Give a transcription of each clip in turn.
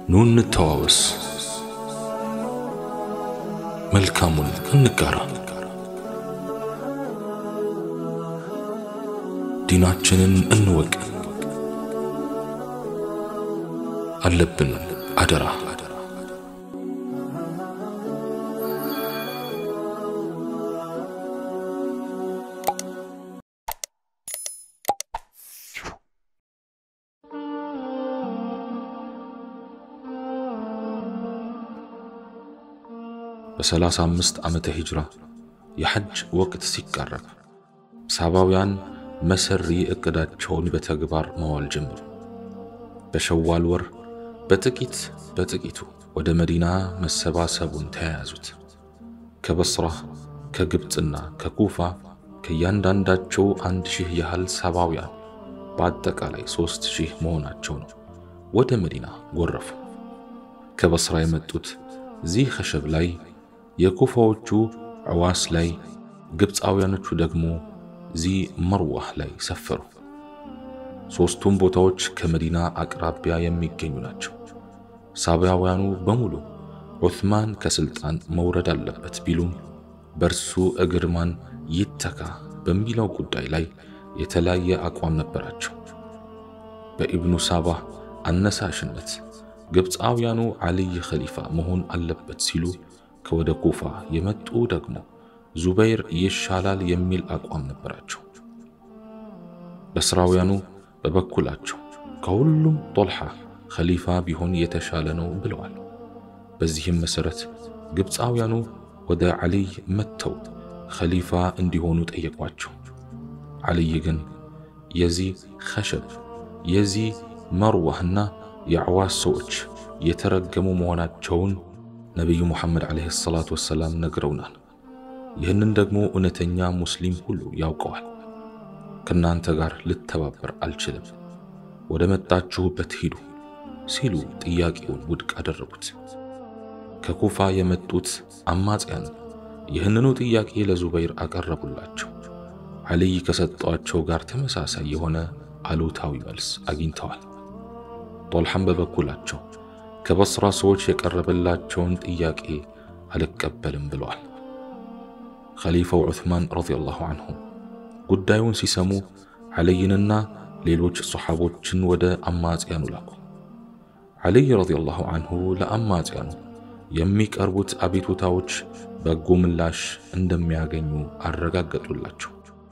ኑ እንተዋወስ፣ መልካሙን እንጋራ፣ ዲናችንን እንወቅ። አለብን አደራ በሰላሳ አምስት ዓመተ ሂጅራ የሐጅ ወቅት ሲቃረብ ሳባውያን መሰሪ ዕቅዳቸውን በተግባር መዋል ጀመሩ። በሸዋል ወር በጥቂት በጥቂቱ ወደ መዲና መሰባሰቡን ተያያዙት። ከበስራ ከግብፅና ከኩፋ ከእያንዳንዳቸው አንድ ሺህ ያህል ሳባውያን በአጠቃላይ ሦስት ሺህ መሆናቸው ነው ወደ መዲና ጎረፉ። ከበስራ የመጡት ዚህ ኸሸብ ላይ የኩፋዎቹ ዕዋስ ላይ ግብፃውያኖቹ ደግሞ ዚህ መርዋህ ላይ ሰፈሩ። ሦስቱም ቦታዎች ከመዲና አቅራቢያ የሚገኙ ናቸው። ሳቢያውያኑ በሙሉ ዑትማን ከሥልጣን መውረድ አለበት ቢሉም በእርሱ እግር ማን ይተካ በሚለው ጉዳይ ላይ የተለያየ አቋም ነበራቸው። በኢብኑ ሳባህ አነሳሽነት ግብፃውያኑ ዓልይ ኸሊፋ መሆን አለበት ሲሉ ከወደ ኩፋ የመጡ ደግሞ ዙበይር ይሻላል የሚል አቋም ነበራቸው። በስራውያኑ በበኩላቸው ከሁሉም ጦልሓ ኸሊፋ ቢሆን የተሻለ ነው ብለዋል። በዚህም መሠረት ግብፃውያኑ ወደ ዓልይ መጥተው ኸሊፋ እንዲሆኑ ጠየቋቸው። ዓልይ ግን የዚህ ኸሸብ የዚህ መርዋህና የዕዋስ ሰዎች የተረገሙ መሆናቸውን ነቢዩ ሙሐመድ ዓለይሂ ሰላቱ ወሰላም ነግረውናል። ይህንን ደግሞ እውነተኛ ሙስሊም ሁሉ ያውቀዋል። ከእናንተ ጋር ልተባበር አልችልም፣ ወደ መጣችሁበት ሂዱ ሲሉ ጥያቄውን ውድቅ አደረጉት። ከኩፋ የመጡት አማጽያን ይህንኑ ጥያቄ ለዙበይር አቀረቡላቸው። ዓልይ ከሰጧቸው ጋር ተመሳሳይ የሆነ አሉታዊ መልስ አግኝተዋል። ጦልሐም በበኩላቸው ከበስራ ሰዎች የቀረበላቸውን ጥያቄ አልቀበልም ብለዋል። ኸሊፋው ዑትማን ረዲየላሁ አንሁ ጉዳዩን ሲሰሙ ዓልይንና ሌሎች ሰሓቦችን ወደ አማጽያኑ ላኩ። ዓልይ ረዲየላሁ አንሁ ለአማጽያኑ የሚቀርቡት አቤቱታዎች በጎ ምላሽ እንደሚያገኙ አረጋገጡላቸው።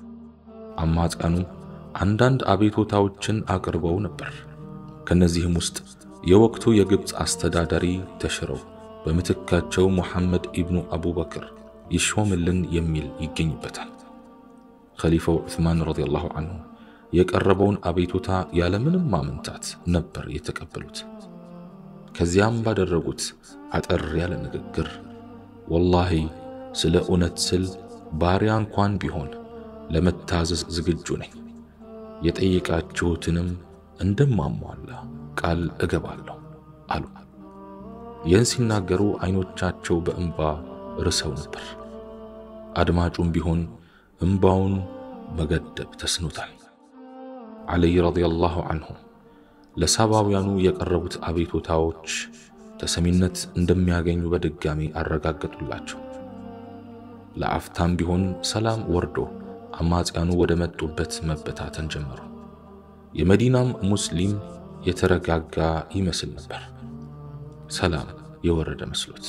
አማጽያኑ አንዳንድ አቤቱታዎችን አቅርበው ነበር። ከነዚህም ውስጥ የወቅቱ የግብፅ አስተዳዳሪ ተሽረው በምትካቸው ሙሐመድ ኢብኑ አቡበክር ይሾምልን የሚል ይገኝበታል። ኸሊፋው ዑስማን ረዲየላሁ አንሁ የቀረበውን አቤቱታ ያለምንም ማመንታት ነበር የተቀበሉት። ከዚያም ባደረጉት አጠር ያለ ንግግር ወላሂ ስለ እውነት ስል ባሪያ እንኳን ቢሆን ለመታዘዝ ዝግጁ ነኝ፣ የጠየቃችሁትንም እንደማሟላ ቃል እገባለሁ አሉ። ይህን ሲናገሩ አይኖቻቸው በእንባ ርሰው ነበር። አድማጩም ቢሆን እምባውን መገደብ ተስኖታል። ዓልይ ረዲየላሁ አንሁ ለሳባውያኑ የቀረቡት አቤቱታዎች ተሰሚነት እንደሚያገኙ በድጋሚ አረጋገጡላቸው። ለአፍታም ቢሆን ሰላም ወርዶ አማጽያኑ ወደ መጡበት መበታተን ጀመሩ። የመዲናም ሙስሊም የተረጋጋ ይመስል ነበር፣ ሰላም የወረደ መስሎት።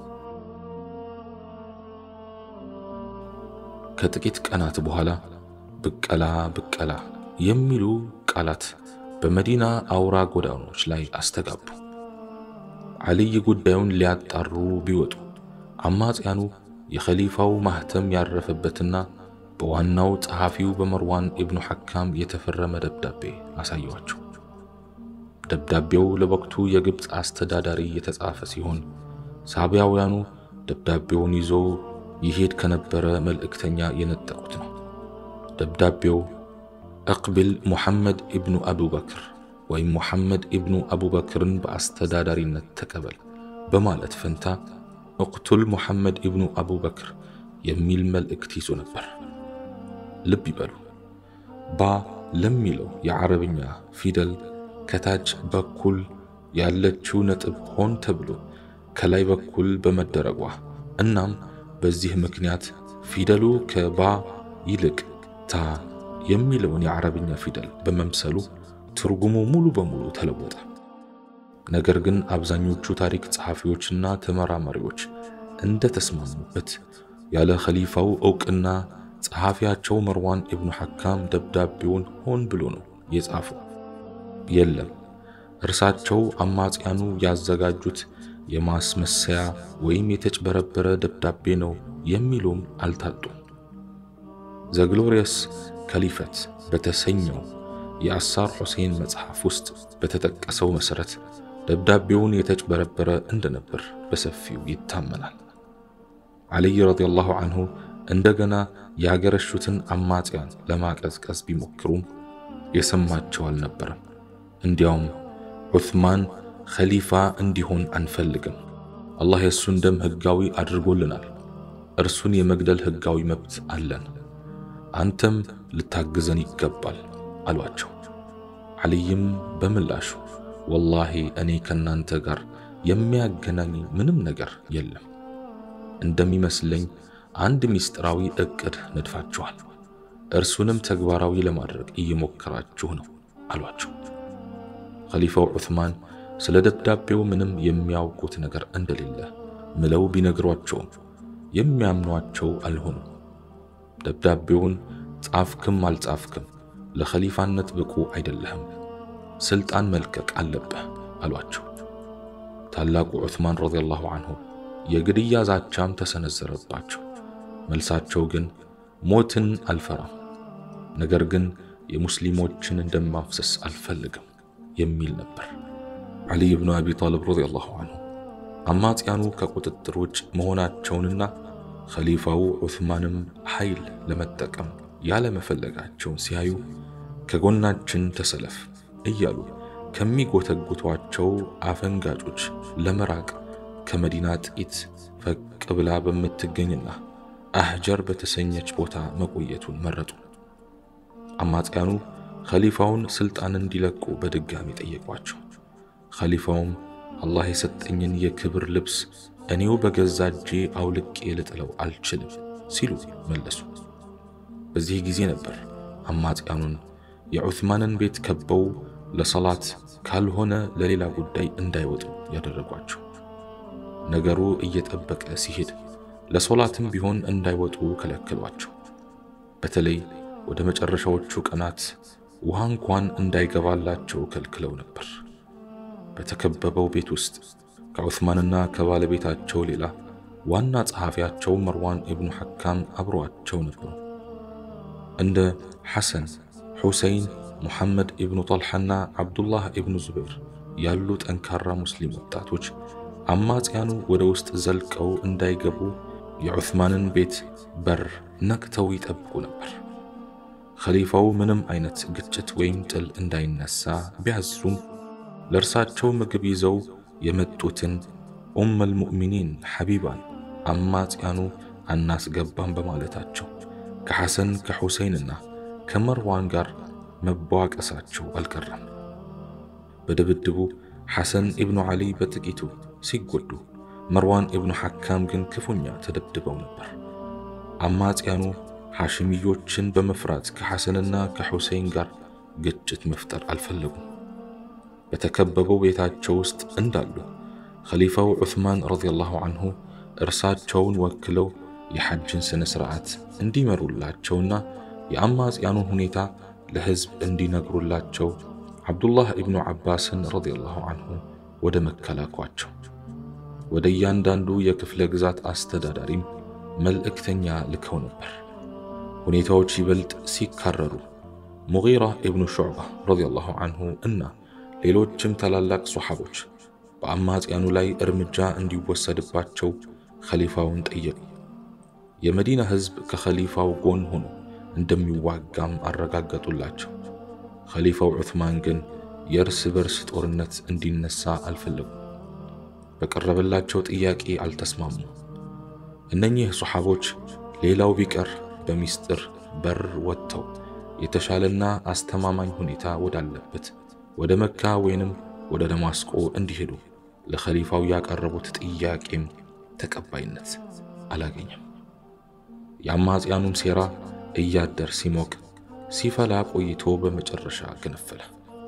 ከጥቂት ቀናት በኋላ ብቀላ ብቀላ የሚሉ ቃላት በመዲና አውራ ጎዳናዎች ላይ አስተጋቡ። ዓልይ ጉዳዩን ሊያጣሩ ቢወጡ አማጽያኑ የኸሊፋው ማህተም ያረፈበትና በዋናው ጸሐፊው በመርዋን ኢብኑ ሐካም የተፈረመ ደብዳቤ አሳየዋቸው። ደብዳቤው ለወቅቱ የግብፅ አስተዳዳሪ የተጻፈ ሲሆን ሳቢያውያኑ ደብዳቤውን ይዞ ይሄድ ከነበረ መልእክተኛ የነጠቁት ነው። ደብዳቤው እቅቢል ሙሐመድ ኢብኑ አቡበክር ወይም ሙሐመድ ኢብኑ አቡበክርን በአስተዳዳሪነት ተቀበል በማለት ፈንታ እቅቱል ሙሐመድ ኢብኑ አቡበክር የሚል መልእክት ይዞ ነበር። ልብ ይበሉ፣ ባ ለሚለው የዓረብኛ ፊደል ከታች በኩል ያለችው ነጥብ ሆን ተብሎ ከላይ በኩል በመደረጓ እናም በዚህ ምክንያት ፊደሉ ከባ ይልቅ ታ የሚለውን የዓረብኛ ፊደል በመምሰሉ ትርጉሙ ሙሉ በሙሉ ተለወጠ። ነገር ግን አብዛኞቹ ታሪክ ጸሐፊዎችና ተመራማሪዎች እንደተስማሙበት ያለ ኸሊፋው ዕውቅና ጸሐፊያቸው መርዋን ኢብኑ ሐካም ደብዳቤውን ሆን ብሎ ነው የጻፈው። የለም እርሳቸው አማጽያኑ ያዘጋጁት የማስመሰያ ወይም የተጭበረበረ ደብዳቤ ነው የሚሉም አልታጡም። ዘግሎሪየስ ከሊፈት በተሰኘው የአሳር ሑሴን መጽሐፍ ውስጥ በተጠቀሰው መሠረት ደብዳቤውን የተጭበረበረ እንደነበር በሰፊው ይታመናል። ዓሊይ ረዲየላሁ አንሁ እንደገና ያገረሹትን አማጽያን ለማቀዝቀዝ ቢሞክሩም የሰማቸው አልነበረም። እንዲያውም ዑስማን ኸሊፋ እንዲሆን አንፈልግም፣ አላህ የእሱን ደም ሕጋዊ አድርጎልናል፣ እርሱን የመግደል ሕጋዊ መብት አለን፣ አንተም ልታግዘን ይገባል አሏቸው። ዓሊይም በምላሹ ወላሂ እኔ ከናንተ ጋር የሚያገናኝ ምንም ነገር የለም፣ እንደሚመስለኝ አንድ ምስጢራዊ ዕቅድ ነድፋችኋል፣ እርሱንም ተግባራዊ ለማድረግ እየሞከራችሁ ነው አሏቸው። ኸሊፋው ዑስማን ስለ ደብዳቤው ምንም የሚያውቁት ነገር እንደሌለ ምለው ቢነግሯቸውም የሚያምኗቸው አልሆኑም። ደብዳቤውን ጻፍክም አልጻፍክም ለኸሊፋነት ብቁ አይደለህም፣ ስልጣን መልቀቅ አለብህ አሏቸው። ታላቁ ዑስማን ረዲየላሁ አንሁ የግድያ ዛቻም ተሰነዘረባቸው። መልሳቸው ግን ሞትን አልፈራም፣ ነገር ግን የሙስሊሞችን እንደማፍሰስ አልፈልግም የሚል ነበር። ዓሊይ ብኑ አቢ ጣልብ ረዲየላሁ አንሁ አማጽያኑ ከቁጥጥር ውጭ መሆናቸውንና ኸሊፋው ዑስማንም ኃይል ለመጠቀም ያለመፈለጋቸውን ሲያዩ ከጎናችን ተሰለፍ እያሉ ከሚጎተጉቷቸው አፈንጋጮች ለመራቅ ከመዲና ጥቂት ፈቅ ብላ በምትገኝና አህጀር በተሰኘች ቦታ መቆየቱን መረጡ። አማጽያኑ ኸሊፋውን ስልጣን እንዲለቁ በድጋሚ ጠየቋቸው። ኸሊፋውም አላህ የሰጠኝን የክብር ልብስ እኔው በገዛ እጄ አውልቄ ልጥለው አልችልም ሲሉ መለሱ። በዚህ ጊዜ ነበር አማጽያኑን የዑስማንን ቤት ከበው ለሰላት ካልሆነ ለሌላ ጉዳይ እንዳይወጡ ያደረጓቸው። ነገሩ እየጠበቀ ሲሄድ ለሶላትም ቢሆን እንዳይወጡ ከለከሏቸው። በተለይ ወደ መጨረሻዎቹ ቀናት ውሃ እንኳን እንዳይገባላቸው ከልክለው ነበር። በተከበበው ቤት ውስጥ ከዑስማንና ከባለቤታቸው ሌላ ዋና ጸሐፊያቸው መርዋን ኢብኑ ሐካም አብረዋቸው ነበሩ። እንደ ሐሰን፣ ሑሰይን፣ ሙሐመድ ኢብኑ ጠልሓና ዓብዱላህ ኢብኑ ዙበይር ያሉ ጠንካራ ሙስሊም ወጣቶች አማጽያኑ ወደ ውስጥ ዘልቀው እንዳይገቡ የዑስማንን ቤት በር ነቅተው ይጠብቁ ነበር። ኸሊፋው ምንም አይነት ግጭት ወይም ጥል እንዳይነሳ ቢያዙም ለእርሳቸው ምግብ ይዘው የመጡትን ኡመል ሙእሚኒን ሐቢባን አማጽያኑ አናስገባም በማለታቸው ከሐሰን ከሑሰይንና ከመርዋን ጋር መቧቀሳቸው አልቀረም። በድብድቡ ሐሰን ኢብኑ ዓሊ በጥቂቱ ሲጎዱ፣ መርዋን ኢብኑ ሐካም ግን ክፉኛ ተደብድበው ነበር። አማጽያኑ ሐሽሚዮችን በመፍራት ከሐሰንና ከሑሰይን ጋር ግጭት መፍጠር አልፈለጉም። በተከበበው ቤታቸው ውስጥ እንዳሉ ኸሊፋው ዑስማን ረዲየላሁ አንሁ እርሳቸውን ወክለው የሐጅን ሥነ ሥርዓት እንዲመሩላቸውና የአማጽያኑን ሁኔታ ለሕዝብ እንዲነግሩላቸው ዓብዱላህ ኢብኑ ዓባስን ረዲየላሁ አንሁ ወደ መከላኳቸው ወደ እያንዳንዱ የክፍለ ግዛት አስተዳዳሪም መልእክተኛ ልከው ነበር። ሁኔታዎች ይበልጥ ሲካረሩ ሙጊራ ኢብኑ ሹዕባ ረዲየላሁ አንሁ እና ሌሎችም ታላላቅ ሶሓቦች በአማጽያኑ ላይ እርምጃ እንዲወሰድባቸው ኸሊፋውን ጠየቁ። የመዲና ሕዝብ ከኸሊፋው ጎን ሆኖ እንደሚዋጋም አረጋገጡላቸው። ኸሊፋው ዑስማን ግን የእርስ በርስ ጦርነት እንዲነሳ አልፈለጉም። በቀረበላቸው ጥያቄ አልተስማሙም። እነኚህ ሶሓቦች ሌላው ቢቀር በሚስጥር በር ወጥተው የተሻለና አስተማማኝ ሁኔታ ወዳለበት ወደ መካ ወይንም ወደ ደማስቆ እንዲሄዱ ለኸሊፋው ያቀረቡት ጥያቄም ተቀባይነት አላገኘም። የአማጽያኑም ሴራ እያደር ሲሞቅ ሲፈላ ቆይቶ በመጨረሻ ገነፈለ።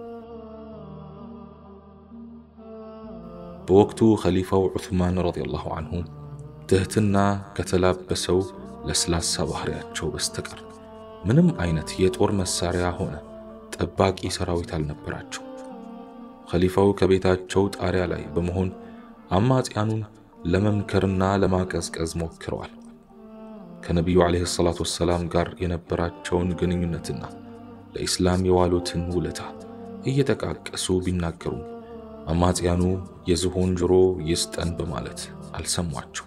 በወቅቱ ኸሊፋው ዑስማን ረዲየላሁ አንሁ ትህትና ከተላበሰው ለስላሳ ባህሪያቸው በስተቀር ምንም አይነት የጦር መሳሪያ ሆነ ጠባቂ ሰራዊት አልነበራቸው። ኸሊፋው ከቤታቸው ጣሪያ ላይ በመሆን አማጽያኑን ለመምከርና ለማቀዝቀዝ ሞክረዋል። ከነቢዩ ዓለይሂ ሰላቱ ወሰላም ጋር የነበራቸውን ግንኙነትና ለኢስላም የዋሉትን ውለታ እየጠቃቀሱ ቢናገሩም አማጽያኑ የዝሆን ጆሮ ይስጠን በማለት አልሰሟቸው።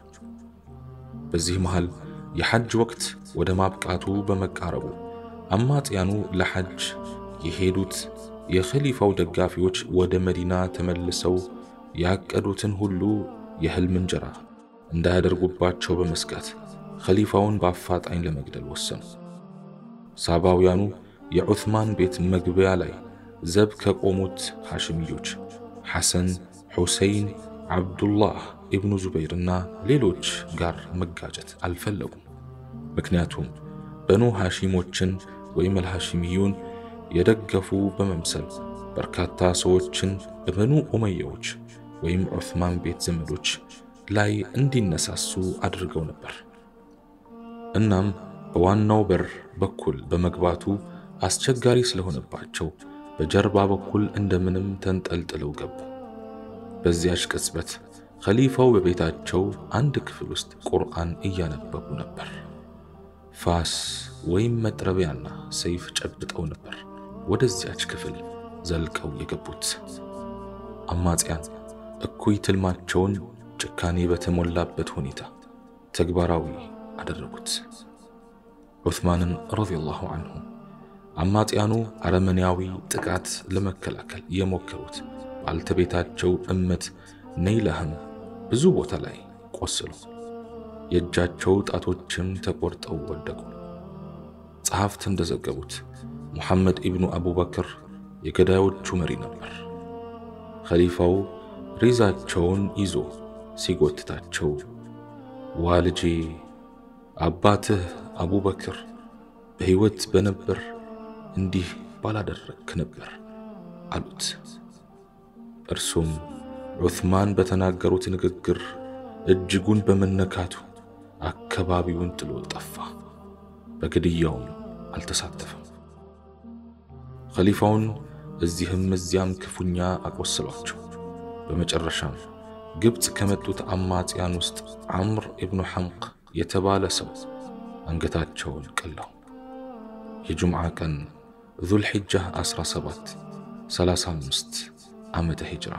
በዚህ መሃል የሐጅ ወቅት ወደ ማብቃቱ በመቃረቡ አማጽያኑ ለሐጅ የሄዱት የኸሊፋው ደጋፊዎች ወደ መዲና ተመልሰው ያቀዱትን ሁሉ የህልም እንጀራ እንዳያደርጉባቸው በመስጋት ኸሊፋውን በአፋጣኝ ለመግደል ወሰኑ። ሳባውያኑ የዑትማን ቤት መግቢያ ላይ ዘብ ከቆሙት ሐሽሚዮች ሐሰን፣ ሑሰይን፣ ዓብዱላህ ኢብኑ ዙበይርና ሌሎች ጋር መጋጨት አልፈለጉም። ምክንያቱም በኑ ሐሺሞችን ወይም አልሐሺሚዩን የደገፉ በመምሰል በርካታ ሰዎችን በበኑ ኡመያዎች ወይም ዑስማን ቤት ዘመዶች ላይ እንዲነሳሱ አድርገው ነበር። እናም በዋናው በር በኩል በመግባቱ አስቸጋሪ ስለሆነባቸው በጀርባ በኩል እንደምንም ተንጠልጥለው ገቡ። በዚያች ቅጽበት ኸሊፋው በቤታቸው አንድ ክፍል ውስጥ ቁርአን እያነበቡ ነበር። ፋስ ወይም መጥረቢያና ሰይፍ ጨብጠው ነበር ወደዚያች ክፍል ዘልቀው የገቡት። አማጽያን እኩይ ትልማቸውን ጭካኔ በተሞላበት ሁኔታ ተግባራዊ አደረጉት። ዑስማንን ረዲየላሁ አንሁ አማጽያኑ አረመኔያዊ ጥቃት ለመከላከል የሞከሩት ባልተቤታቸው እመት ነይላህም ብዙ ቦታ ላይ ቆስሉ፣ የእጃቸው ጣቶችም ተቆርጠው ወደቁ። ጸሐፍት እንደዘገቡት ሙሐመድ ኢብኑ አቡበክር የገዳዮቹ መሪ ነበር። ኸሊፋው ሪዛቸውን ይዞ ሲጎትታቸው ዋ ልጄ አባትህ አቡበክር በሕይወት በነበር እንዲህ ባላደረግክ ነበር አሉት። እርሱም ዑስማን በተናገሩት ንግግር እጅጉን በመነካቱ አካባቢውን ጥሎ ጠፋ። በግድያውም አልተሳተፈም። ኸሊፋውን እዚህም እዚያም ክፉኛ አቆስሏቸው። በመጨረሻም ግብፅ ከመጡት አማጽያን ውስጥ ዐምር ኢብኑ ሐምቅ የተባለ ሰው አንገታቸውን ቀላው። የጁምዓ ቀን ዙልሒጃ 17 35 ዓመተ ሂጅራ።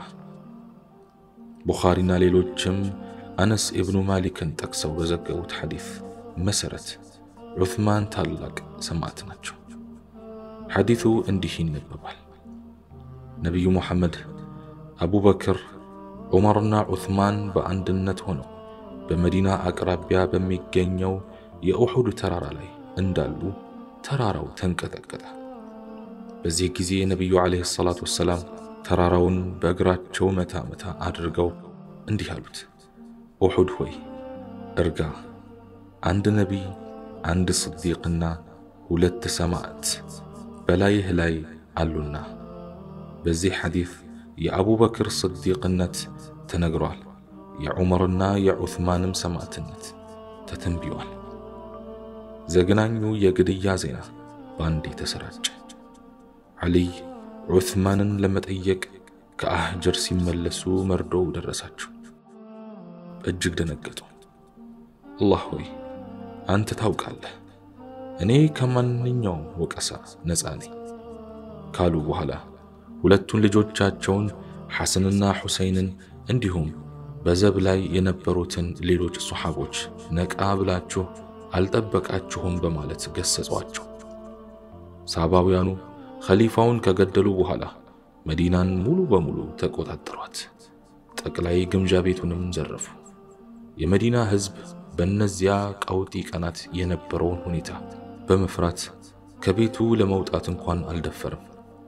ቡኻሪና ሌሎችም አነስ ኢብኑ ማሊክን ጠቅሰው በዘገቡት ሐዲስ መሠረት ዑስማን ታላቅ ሰማዕት ናቸው። ሐዲሱ እንዲህ ይነበባል። ነቢዩ ሙሐመድ አቡበክር፣ ዑመርና ዑስማን በአንድነት ሆነው በመዲና አቅራቢያ በሚገኘው የኡሑድ ተራራ ላይ እንዳሉ ተራራው ተንቀጠቀጠ። በዚህ ጊዜ ነቢዩ ዓለይሂ ሰላቱ ወሰላም ተራራውን በእግራቸው መታ መታ አድርገው እንዲህ አሉት፣ ኡሑድ ሆይ እርጋ፣ አንድ ነቢይ፣ አንድ ስዲቅና ሁለት ሰማዕት በላይህ ላይ አሉና። በዚህ ሐዲስ የአቡበክር ስዲቅነት ተነግሯል። የዑመርና የዑስማንም ሰማዕትነት ተተንቢዋል። ዘግናኙ የግድያ ዜና በአንዴ ተሰራጨ። ዓሊይ ዑስማንን ለመጠየቅ ከአህጀር ሲመለሱ መርዶው ደረሳቸው። እጅግ ደነገጡ። አላህ ሆይ አንተ ታውቃለህ፣ እኔ ከማንኛውም ወቀሳ ነፃ ነኝ ካሉ በኋላ ሁለቱን ልጆቻቸውን ሐሰንና ሑሰይንን እንዲሁም በዘብ ላይ የነበሩትን ሌሎች ሶሓቦች ነቃ ብላችሁ አልጠበቃችሁም በማለት ገሰጿቸው። ሳባውያኑ ኸሊፋውን ከገደሉ በኋላ መዲናን ሙሉ በሙሉ ተቆጣጠሯት። ጠቅላይ ግምጃ ቤቱንም ዘረፉ። የመዲና ሕዝብ በእነዚያ ቀውጢ ቀናት የነበረውን ሁኔታ በመፍራት ከቤቱ ለመውጣት እንኳን አልደፈርም።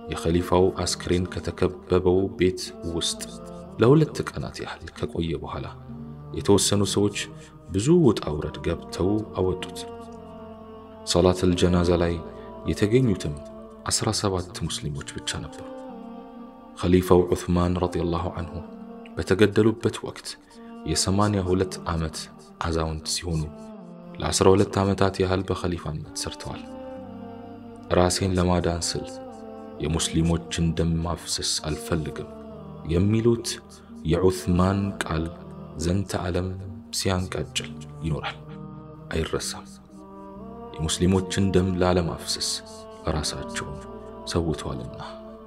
የኸሊፋው አስክሬን ከተከበበው ቤት ውስጥ ለሁለት ቀናት ያህል ከቆየ በኋላ የተወሰኑ ሰዎች ብዙ ውጣ ውረድ ገብተው አወጡት። ሰላተል ጀናዛ ላይ የተገኙትም ዐሥራ ሰባት ሙስሊሞች ብቻ ነበሩ። ኸሊፋው ዑስማን ረዲየላሁ አንሁ በተገደሉበት ወቅት የሰማንያ ሁለት ዓመት አዛውንት ሲሆኑ ለዐሥራ ሁለት ዓመታት ያህል በኸሊፋነት ሰርተዋል። ራሴን ለማዳን ስል የሙስሊሞችን ደም ማፍሰስ አልፈልግም የሚሉት የዑስማን ቃል ዘንተ ዓለም ሲያንቃጭል ይኖራል፣ አይረሳም። የሙስሊሞችን ደም ላለማፍሰስ ራሳቸውን ሰውተዋልና።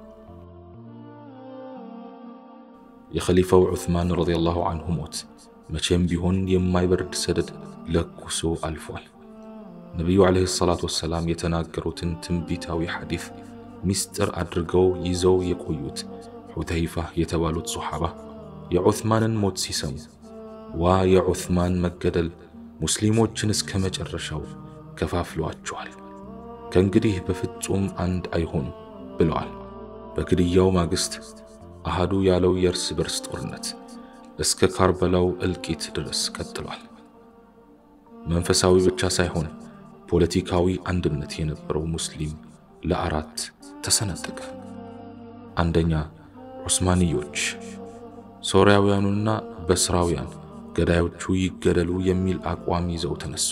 የኸሊፋው ዑስማን ረዲየላሁ አንሁ ሞት መቼም ቢሆን የማይበርድ ሰደድ ለኩሶ አልፏል። ነቢዩ ዓለይሂ ሰላቱ ወሰላም የተናገሩትን ትንቢታዊ ሐዲስ ሚስጥር አድርገው ይዘው የቆዩት ሑተይፋ የተባሉት ሶሓባ የዑስማንን ሞት ሲሰሙ ዋ የዑስማን መገደል ሙስሊሞችን እስከ መጨረሻው ከፋፍሏቸዋል፣ ከእንግዲህ በፍጹም አንድ አይሆኑም ብለዋል። በግድያው ማግስት አሃዱ ያለው የእርስ በርስ ጦርነት እስከ ካርበላው እልቂት ድረስ ቀጥሏል። መንፈሳዊ ብቻ ሳይሆን ፖለቲካዊ አንድነት የነበረው ሙስሊም ለአራት ተሰነጠቀ። አንደኛ ዑስማንዮች፣ ሶርያውያኑና በስራውያን ገዳዮቹ ይገደሉ የሚል አቋም ይዘው ተነሱ።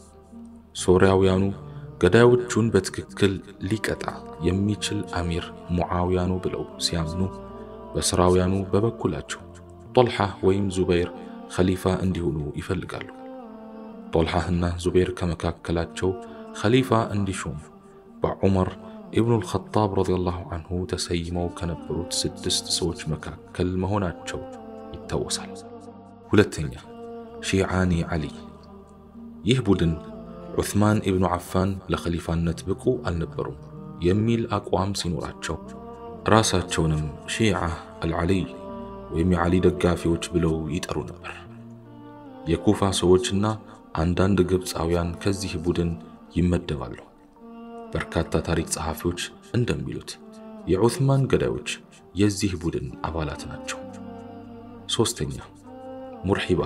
ሶርያውያኑ ገዳዮቹን በትክክል ሊቀጣ የሚችል አሚር ሙዓውያኑ ብለው ሲያምኑ፣ በስራውያኑ በበኩላቸው ጦልሓ ወይም ዙበይር ኸሊፋ እንዲሆኑ ይፈልጋሉ። ጦልሓህና ዙበይር ከመካከላቸው ኸሊፋ እንዲሾሙ በዑመር ኢብኑል ኸጣብ ረዲየላሁ አንሁ ተሰይመው ከነበሩት ስድስት ሰዎች መካከል መሆናቸው ይታወሳል። ሁለተኛ ሺዓኒ ዓሊ። ይህ ቡድን ዑስማን ኢብኑ ዓፋን ለኸሊፋነት ብቁ አልነበሩም የሚል አቋም ሲኖራቸው ራሳቸውንም ሺዓ አልዓሊይ ወይም የዓሊ ደጋፊዎች ብለው ይጠሩ ነበር። የኩፋ ሰዎችና አንዳንድ ግብፃውያን ከዚህ ቡድን ይመደባሉ። በርካታ ታሪክ ጸሐፊዎች እንደሚሉት የዑስማን ገዳዮች የዚህ ቡድን አባላት ናቸው። ሦስተኛ ሙርሒባ።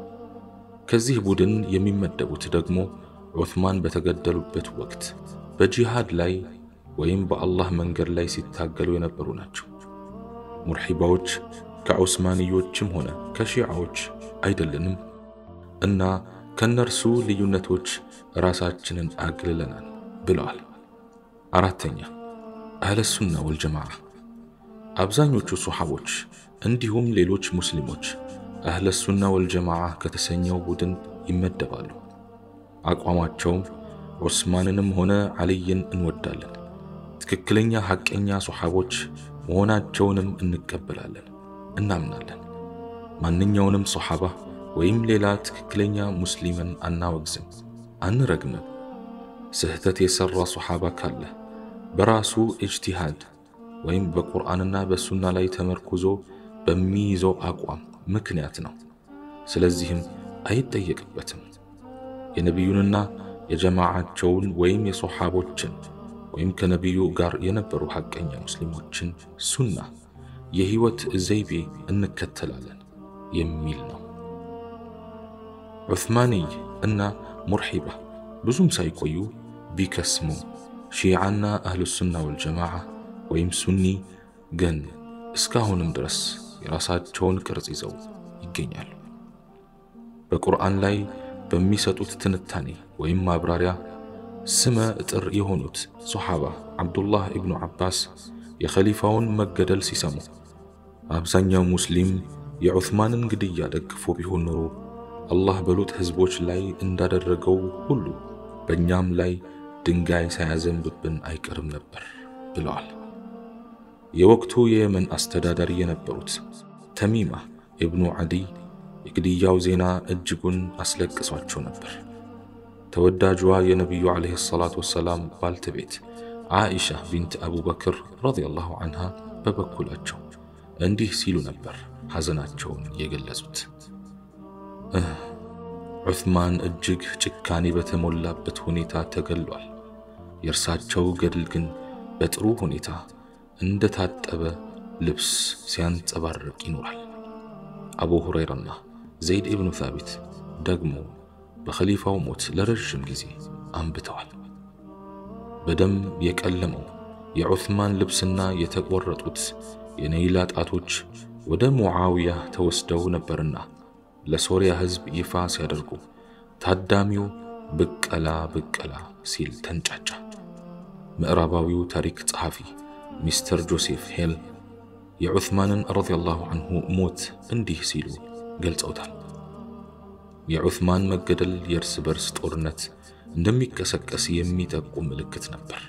ከዚህ ቡድን የሚመደቡት ደግሞ ዑስማን በተገደሉበት ወቅት በጂሃድ ላይ ወይም በአላህ መንገድ ላይ ሲታገሉ የነበሩ ናቸው። ሙርሒባዎች ከዑስማንዮችም ሆነ ከሺዓዎች አይደለንም እና ከነርሱ ልዩነቶች ራሳችንን አግልለናል ብለዋል። አራተኛ አህለ ሱና ወልጀማዓ። አብዛኞቹ ሶሓቦች እንዲሁም ሌሎች ሙስሊሞች አህለ ሱና ወልጀማዓ ከተሰኘው ቡድን ይመደባሉ። አቋማቸውም ዑስማንንም ሆነ ዓልይን እንወዳለን፣ ትክክለኛ ሐቀኛ ሶሓቦች መሆናቸውንም እንቀበላለን፣ እናምናለን። ማንኛውንም ሶሓባ ወይም ሌላ ትክክለኛ ሙስሊምን አናወግዝም፣ አንረግምም። ስህተት የሠራ ሶሓባ ካለ በራሱ እጅቲሃድ ወይም በቁርአንና በሱና ላይ ተመርኩዞ በሚይዘው አቋም ምክንያት ነው። ስለዚህም አይጠየቅበትም። የነቢዩንና የጀማዓቸውን ወይም የሶሓቦችን ወይም ከነቢዩ ጋር የነበሩ ሐቀኛ ሙስሊሞችን ሱና የሕይወት ዘይቤ እንከተላለን የሚል ነው። ዑስማንይ እና ሙርሒባ ብዙም ሳይቆዩ ቢከስሙ ሺዓና አህሉ ሱና ወልጀማዓ ወይም ሱኒ ግን እስካሁንም ድረስ የራሳቸውን ቅርጽ ይዘው ይገኛሉ። በቁርአን ላይ በሚሰጡት ትንታኔ ወይም ማብራሪያ ስመ እጥር የሆኑት ሶሓባ ዓብዱላህ ኢብኑ ዓባስ የኸሊፋውን መገደል ሲሰሙ አብዛኛው ሙስሊም የዑስማንን ግድያ ደግፎ ቢሆን ኖሮ አላህ በሉጥ ሕዝቦች ላይ እንዳደረገው ሁሉ በእኛም ላይ ድንጋይ ሳያዘንብብን አይቀርም ነበር ብለዋል። የወቅቱ የየመን አስተዳዳሪ የነበሩት ተሚማ ኢብኑ ዓዲይ የግድያው ዜና እጅጉን አስለቅሷቸው ነበር። ተወዳጇ የነቢዩ ዓለይሂ ሰላቱ ወሰላም ባልተቤት ዓኢሻ ቢንት አቡበክር ረዲየላሁ ዐንሃ በበኩላቸው እንዲህ ሲሉ ነበር ሐዘናቸውን የገለጹት። ዑስማን እጅግ ጭካኔ በተሞላበት ሁኔታ ተገሏል። የእርሳቸው ገድል ግን በጥሩ ሁኔታ እንደ ታጠበ ልብስ ሲያንጸባርቅ ይኖራል። አቡ ሁረይራና ዘይድ ኢብኑ ታቢት ደግሞ በኸሊፋው ሞት ለረዥም ጊዜ አንብተዋል። በደም የቀለመው የዑስማን ልብስና የተቆረጡት የነይላ ጣቶች ወደ ሙዓውያ ተወስደው ነበርና ለሶርያ ሕዝብ ይፋ ሲያደርጉ ታዳሚው ብቀላ ብቀላ ሲል ተንጫጫ። ምዕራባዊው ታሪክ ጸሐፊ ሚስተር ጆሴፍ ሄል የዑስማንን ረዲየላሁ አንሁ ሞት እንዲህ ሲሉ ገልጸውታል። የዑስማን መገደል የእርስ በርስ ጦርነት እንደሚቀሰቀስ የሚጠቁም ምልክት ነበር።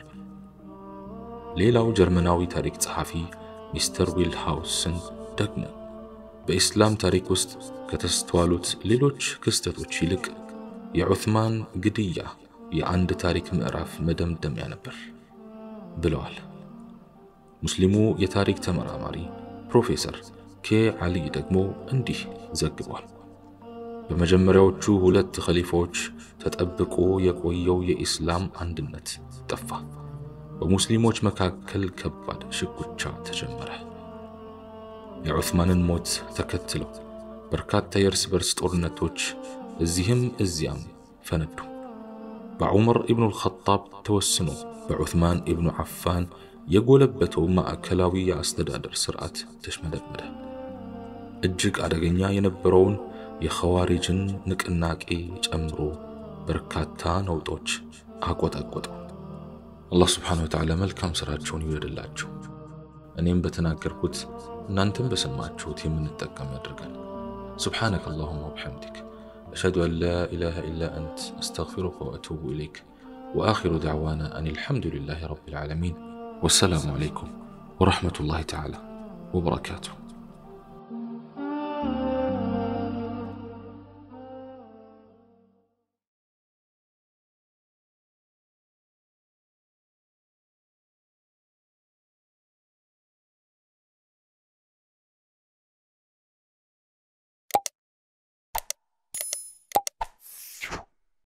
ሌላው ጀርመናዊ ታሪክ ጸሐፊ ሚስተር ዊልሃውስን ደግሞ በኢስላም ታሪክ ውስጥ ከተስተዋሉት ሌሎች ክስተቶች ይልቅ የዑስማን ግድያ የአንድ ታሪክ ምዕራፍ መደምደሚያ ነበር ብለዋል። ሙስሊሙ የታሪክ ተመራማሪ ፕሮፌሰር ኬ ዓሊ ደግሞ እንዲህ ዘግቧል። በመጀመሪያዎቹ ሁለት ኸሊፋዎች ተጠብቆ የቆየው የኢስላም አንድነት ጠፋ። በሙስሊሞች መካከል ከባድ ሽኩቻ ተጀመረ። የዑስማንን ሞት ተከትለው በርካታ የእርስ በርስ ጦርነቶች እዚህም እዚያም ፈነዱ። በዑመር ኢብኑል ኸጣብ ተወስኖ በዑስማን ኢብኑ ዓፋን የጎለበተው ማዕከላዊ የአስተዳደር ሥርዓት ተሽመደመደ። እጅግ አደገኛ የነበረውን የኸዋሪጅን ንቅናቄ ጨምሮ በርካታ ነውጦች አቆጠቆጠው። አላህ ስብሓነሁ ወተዓላ መልካም ሥራቸውን ይውደድላቸው። እኔም በተናገርኩት እናንተም በሰማችሁት የምንጠቀም ያድርገን። ሱብሓነከ አላሁማ ወቢሐምዲክ أشهد أن لا إله إلا أنت أستغفرك وأتوب إليك وآخر دعوانا أن الحمد لله رب العالمين والسلام عليكم ورحمة الله تعالى وبركاته